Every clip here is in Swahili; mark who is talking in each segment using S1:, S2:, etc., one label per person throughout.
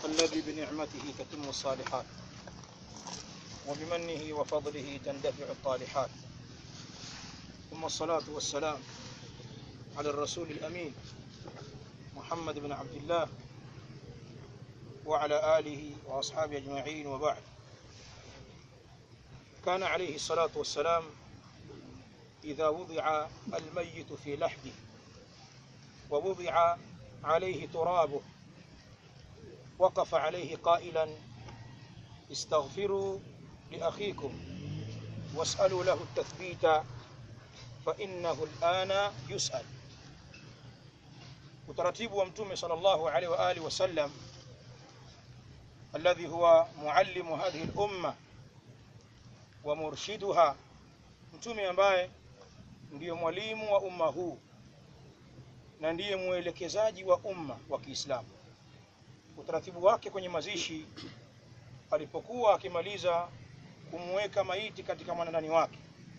S1: الذي بنعمته تتم الصالحات وبمنه وفضله تندفع الطالحات ثم الصلاة والسلام على الرسول الأمين محمد بن عبد الله وعلى آله وأصحابه أجمعين وبعد كان عليه الصلاة والسلام إذا وضع الميت في لحده ووضع عليه ترابه وقف عليه قائلا استغفروا لأخيكم واسألوا له التثبيت فإنه الآن يسأل utaratibu wa mtume sallallahu alaihi wa alihi wasallam alladhi huwa muallimu hadhihi al-umma wa murshiduha mtume ambaye ndiyo mwalimu wa umma huu na ndiye mwelekezaji wa umma wa Kiislamu utaratibu wake kwenye mazishi alipokuwa akimaliza kumweka maiti katika mwanandani wake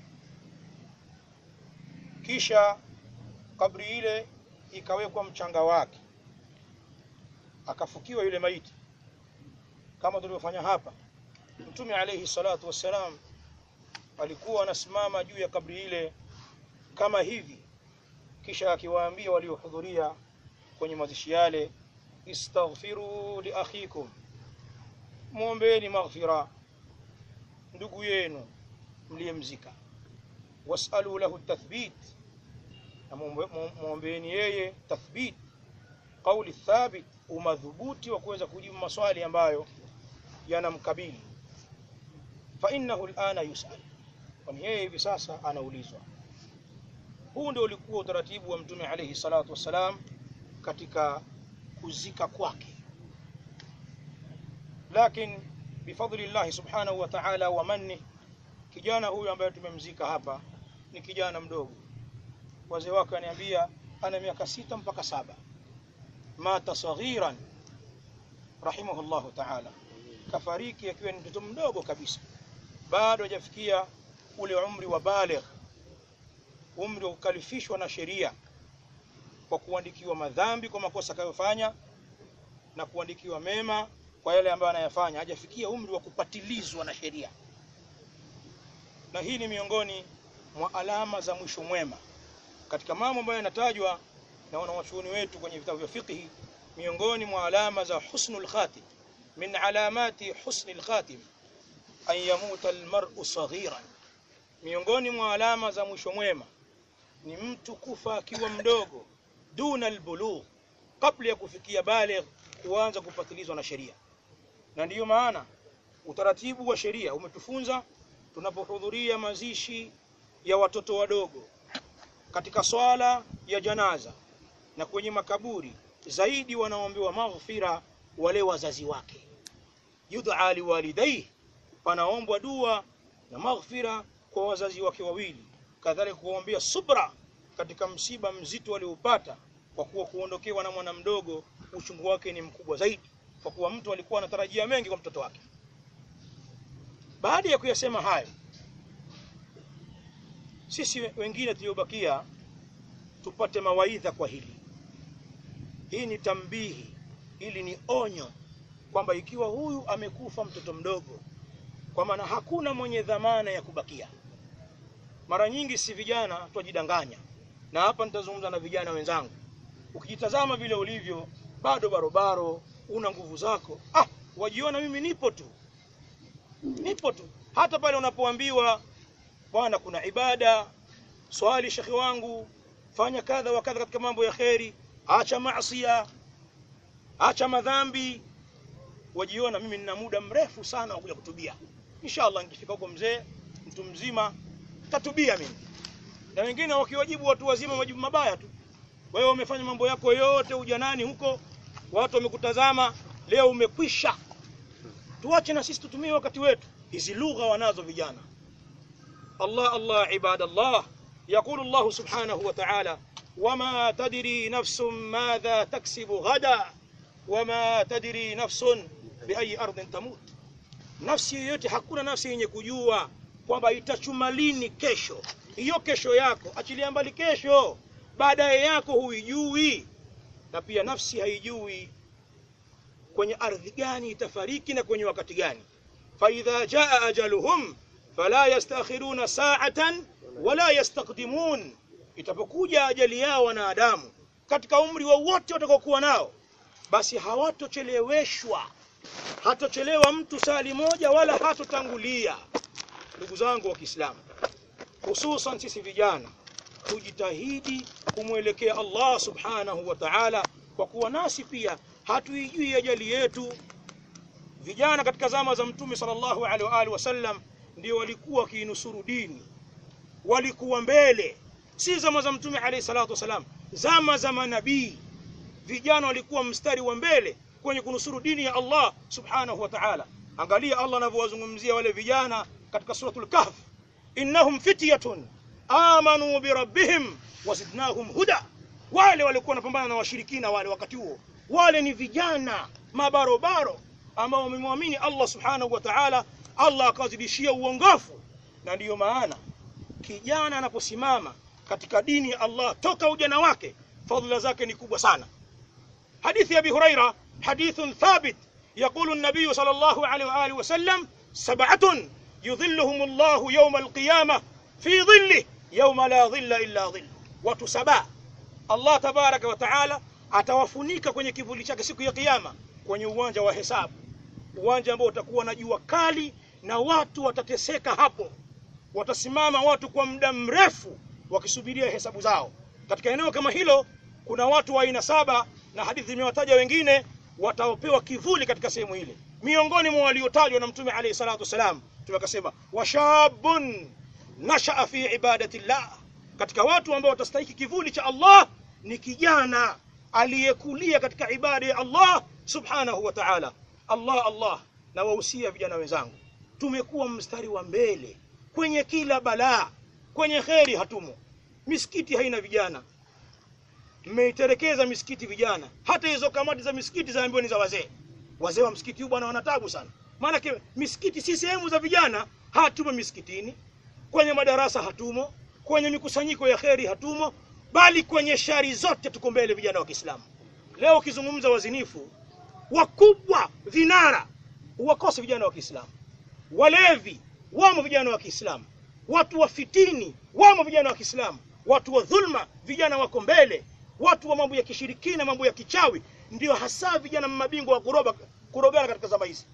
S1: kisha kabri ile ikawekwa mchanga wake akafukiwa yule maiti kama tulivyofanya hapa mtume alayhi salatu wassalam alikuwa anasimama juu ya kabri ile kama hivi kisha akiwaambia waliohudhuria kwenye mazishi yale istaghfiru li akhikum muombeeni maghfira ndugu yenu mliyemzika wasalu lahu tathbit na muombeeni yeye tathbit kauli thabit umadhubuti wa kuweza kujibu maswali ambayo yanamkabili fa innahu alana yusal kwani yeye hivi sasa anaulizwa huu ndio ulikuwa utaratibu wa mtume alayhi salatu wassalam katika kuzika kwake lakini bifadli llahi subhanahu wa ta'ala wa manni kijana huyu ambaye tumemzika hapa ni kijana mdogo wazee wake waniambia ana miaka sita mpaka saba mata saghiran rahimahullahu ta'ala kafariki akiwa ni mtoto mdogo kabisa bado hajafikia ule umri wa baligh umri wa kukalifishwa na sheria kwa kuandikiwa madhambi kwa makosa akayofanya na kuandikiwa mema kwa yale ambayo anayafanya hajafikia umri wa kupatilizwa na sheria na hii ni miongoni mwa alama za mwisho mwema katika mambo ambayo yanatajwa na wanawachuoni wetu kwenye vitabu vya fiqhi miongoni mwa alama za husnul khatim min alamati husnil khatim an yamuta almar'u saghiran miongoni mwa alama za mwisho mwema ni mtu kufa akiwa mdogo duna albulugh kabla ya kufikia baligh kuanza kupatilizwa na sheria na ndiyo maana utaratibu wa sheria umetufunza tunapohudhuria mazishi ya watoto wadogo katika swala ya janaza na kwenye makaburi zaidi wanaombewa maghfira wale wazazi wake yud'a liwalidayhi panaombwa dua na maghfira kwa wazazi wake wawili kadhalika kuombea subra katika msiba mzito aliopata kwa kuwa kuondokewa na mwana mdogo uchungu wake ni mkubwa zaidi kwa kuwa mtu alikuwa anatarajia mengi kwa mtoto wake baada ya kuyasema hayo sisi wengine tuliobakia tupate mawaidha kwa hili hii ni tambihi hili ni onyo kwamba ikiwa huyu amekufa mtoto mdogo kwa maana hakuna mwenye dhamana ya kubakia mara nyingi si vijana twajidanganya na hapa nitazungumza na vijana wenzangu ukijitazama vile ulivyo bado barobaro una nguvu zako ah wajiona mimi nipo tu nipo tu hata pale unapoambiwa bwana kuna ibada swali shekhi wangu fanya kadha wa kadha katika mambo ya kheri acha maasiya acha madhambi wajiona mimi nina muda mrefu sana wa kuja kutubia inshallah nikifika huko mzee mtu mzima tatubia mimi na wengine wakiwajibu watu wazima majibu mabaya tu wewe umefanya mambo yako yote ujanani huko watu wamekutazama leo umekwisha tuache na sisi tutumie wakati wetu hizi lugha wanazo vijana Allah Allah ibadallah يقول الله سبحانه وتعالى وما تدري نفس ماذا تكسب غدا وما تدري نفس بأي أرض تموت nafsi yoyote hakuna nafsi yenye kujua kwamba itachuma lini kesho hiyo kesho yako achilia mbali kesho baadaye yako huijui na pia nafsi haijui kwenye ardhi gani itafariki na kwenye wakati gani faidha jaa ajaluhum fala yastakhiruna sa'atan wala yastaqdimun itapokuja ajali yao wanadamu katika umri wowote watakaokuwa nao basi hawatocheleweshwa hatochelewa mtu sali moja wala hatotangulia ndugu zangu wa Kiislamu hususan sisi vijana tujitahidi kumwelekea Allah subhanahu wa ta'ala kwa kuwa nasi pia hatuijui ajali yetu vijana katika zama za mtume sallallahu alaihi wa alihi wasallam ndio walikuwa wakiinusuru dini walikuwa mbele si zama za mtume alayhi salatu wasalam zama za manabii vijana walikuwa mstari wa mbele kwenye kunusuru dini ya Allah subhanahu wa ta'ala angalia Allah anavyowazungumzia wale vijana katika suratul kahf innahum fityatun amanu bi rabbihim wazidnahum huda wale walikuwa wanapambana na washirikina wale wakati huo wale ni vijana mabarobaro ambao wamemwamini Allah subhanahu wa ta'ala Allah akawazidishia uongofu na ndiyo maana kijana anaposimama katika dini ya Allah toka ujana wake fadhila zake ni kubwa sana hadithi ya Abi Huraira hadithun thabit يقول النبي صلى الله عليه وآله وسلم سبعة يظلهم الله يوم القيامة في ظله يوم لا ظل إلا ظل watu saba Allah tabaraka wa taala atawafunika kwenye kivuli chake siku ya kiyama kwenye uwanja wa hesabu uwanja ambao utakuwa na jua kali na watu watateseka hapo watasimama watu kwa muda mrefu wakisubiria hesabu zao katika eneo kama hilo kuna watu wa aina saba na hadithi zimewataja wengine wataopewa kivuli katika sehemu ile miongoni mwa waliotajwa na mtume alayhi salatu wasalam tumekasema washabun nashaa fi ibadati llah katika watu ambao watastahiki kivuli cha Allah ni kijana aliyekulia katika ibada ya Allah subhanahu wa ta'ala Allah Allah na wahusia vijana wenzangu tumekuwa mstari wa mbele kwenye kila balaa kwenye kheri hatumo misikiti haina vijana mmeiterekeza misikiti vijana hata hizo kamati za misikiti zaambiwa ni za wazee wazee wa msikiti huu bwana wanatabu sana maana misikiti si sehemu za vijana hatumo misikitini kwenye madarasa hatumo kwenye mikusanyiko ya kheri hatumo bali kwenye shari zote tuko mbele vijana wa Kiislamu leo ukizungumza wazinifu wakubwa vinara uwakose vijana wa Kiislamu walevi wamo vijana wa Kiislamu watu wa fitini wamo vijana wa Kiislamu watu wa dhulma vijana wako mbele watu wa mambo ya kishirikina mambo ya kichawi ndio hasa vijana mabingwa wa kuroba kurogana katika zama hizi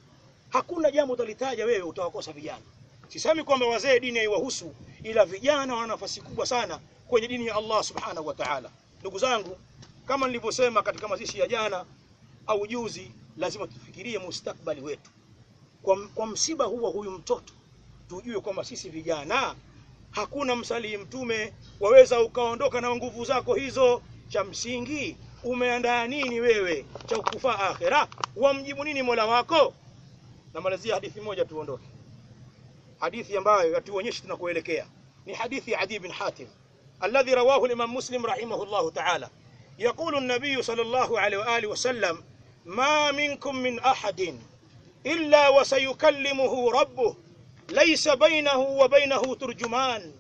S1: hakuna jambo utalitaja wewe utawakosa vijana sisemi kwamba wazee dini haiwahusu ila vijana wana nafasi kubwa sana kwenye dini ya Allah subhanahu wa ta'ala ndugu zangu kama nilivyosema katika mazishi ya jana au juzi lazima tufikirie mustakbali wetu kwa, kwa msiba huo huyu mtoto tujue kwamba sisi vijana hakuna msalii mtume waweza ukaondoka na nguvu zako hizo cha msingi umeandaa nini wewe cha kufaa akhira wamjibu nini mola wako namalizia hadithi moja tuondoke hadithi ambayo yatuonyesha tunakoelekea ni hadithi ya Adi bin Hatim alladhi rawahu al-Imam Muslim rahimahullah ta'ala يقول النبي صلى الله عليه وآله وسلم ما منكم من أحد إلا وسيكلمه ربه ليس بينه وبينه ترجمان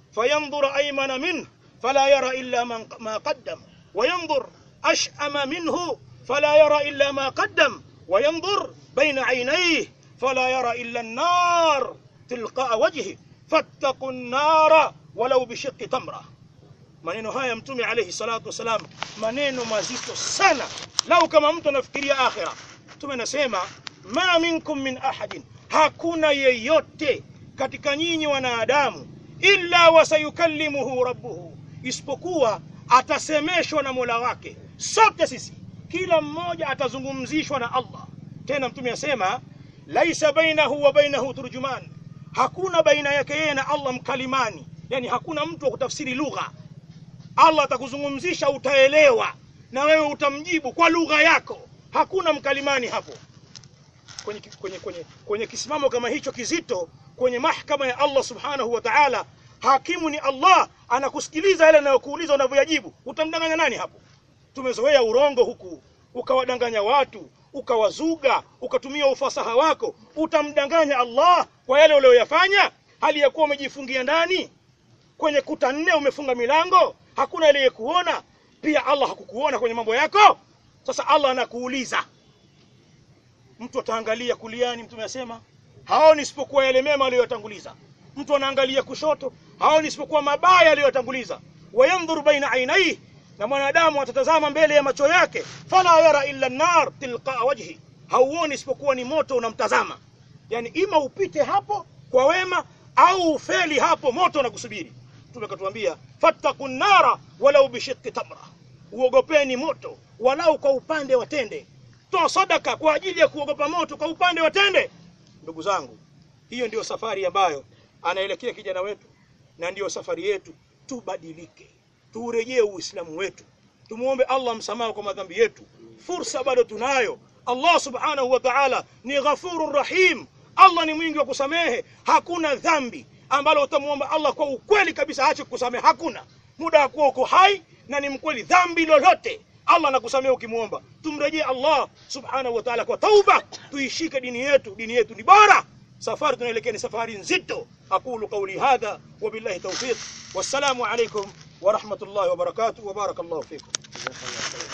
S1: فينظر أيمن منه فلا يرى إلا من ما قدم وينظر أشأم منه فلا يرى إلا ما قدم وينظر بين عينيه فلا يرى إلا النار تلقاء وجهه فاتقوا النار ولو بشق تمره maneno haya mtume alayhi salatu wasalam maneno mazito sana lau kama mtu anafikiria akhira mtume anasema ma minkum min ahadin hakuna yeyote katika nyinyi wanadamu illa wasayukallimuhu rabbuhu isipokuwa atasemeshwa na mola wake sote sisi kila mmoja atazungumzishwa na allah tena mtume asema laisa bainahu wa bainahu turjuman hakuna baina yake yeye na allah mkalimani yani hakuna mtu wa kutafsiri lugha Allah atakuzungumzisha utaelewa na wewe utamjibu kwa lugha yako hakuna mkalimani hapo kwenye, kwenye, kwenye, kwenye kisimamo kama hicho kizito kwenye mahkama ya Allah subhanahu wa ta'ala hakimu ni Allah anakusikiliza yale anayokuuliza unavyoyajibu utamdanganya nani hapo tumezoea urongo huku ukawadanganya watu ukawazuga ukatumia ufasaha wako utamdanganya Allah kwa yale uliyoyafanya hali ya kuwa umejifungia ndani kwenye kuta nne umefunga milango hakuna aliyekuona pia Allah hakukuona kwenye mambo yako sasa Allah anakuuliza mtu ataangalia kuliani mtume asema haoni isipokuwa yale mema aliyotanguliza mtu anaangalia kushoto haoni isipokuwa mabaya aliyotanguliza wayandhuru baina ainaihi na mwanadamu atatazama mbele ya macho yake fala yara illa nar tilqa wajhi hauoni isipokuwa ni moto unamtazama yani ima upite hapo kwa wema au ufeli hapo moto unakusubiri mtume akatuambia fattaqun nara walau bishiqqi tamra uogopeni moto walau kwa upande wa tende toa sadaka kwa ajili ya kuogopa moto kwa upande wa tende ndugu zangu hiyo ndiyo safari ambayo anaelekea kijana wetu na ndiyo safari yetu tubadilike tuurejee uislamu wetu tumuombe allah msamaha kwa madhambi yetu fursa bado tunayo allah subhanahu wa ta'ala ni ghafurur rahim allah ni mwingi wa kusamehe hakuna dhambi ambalo utamuomba allah kwa ukweli kabisa aache kukusamehe hakuna muda wa kuwa uko hai na ni mkweli dhambi lolote allah anakusamehe ukimwomba tumrejee allah subhanahu wa ta'ala kwa tauba tuishike dini yetu dini yetu ni bora safari tunaelekea ni safari nzito aqulu qawli hadha wabillahi tawfiq wassalamu alaikum ورحمة الله وبركاته وبارك الله فيكم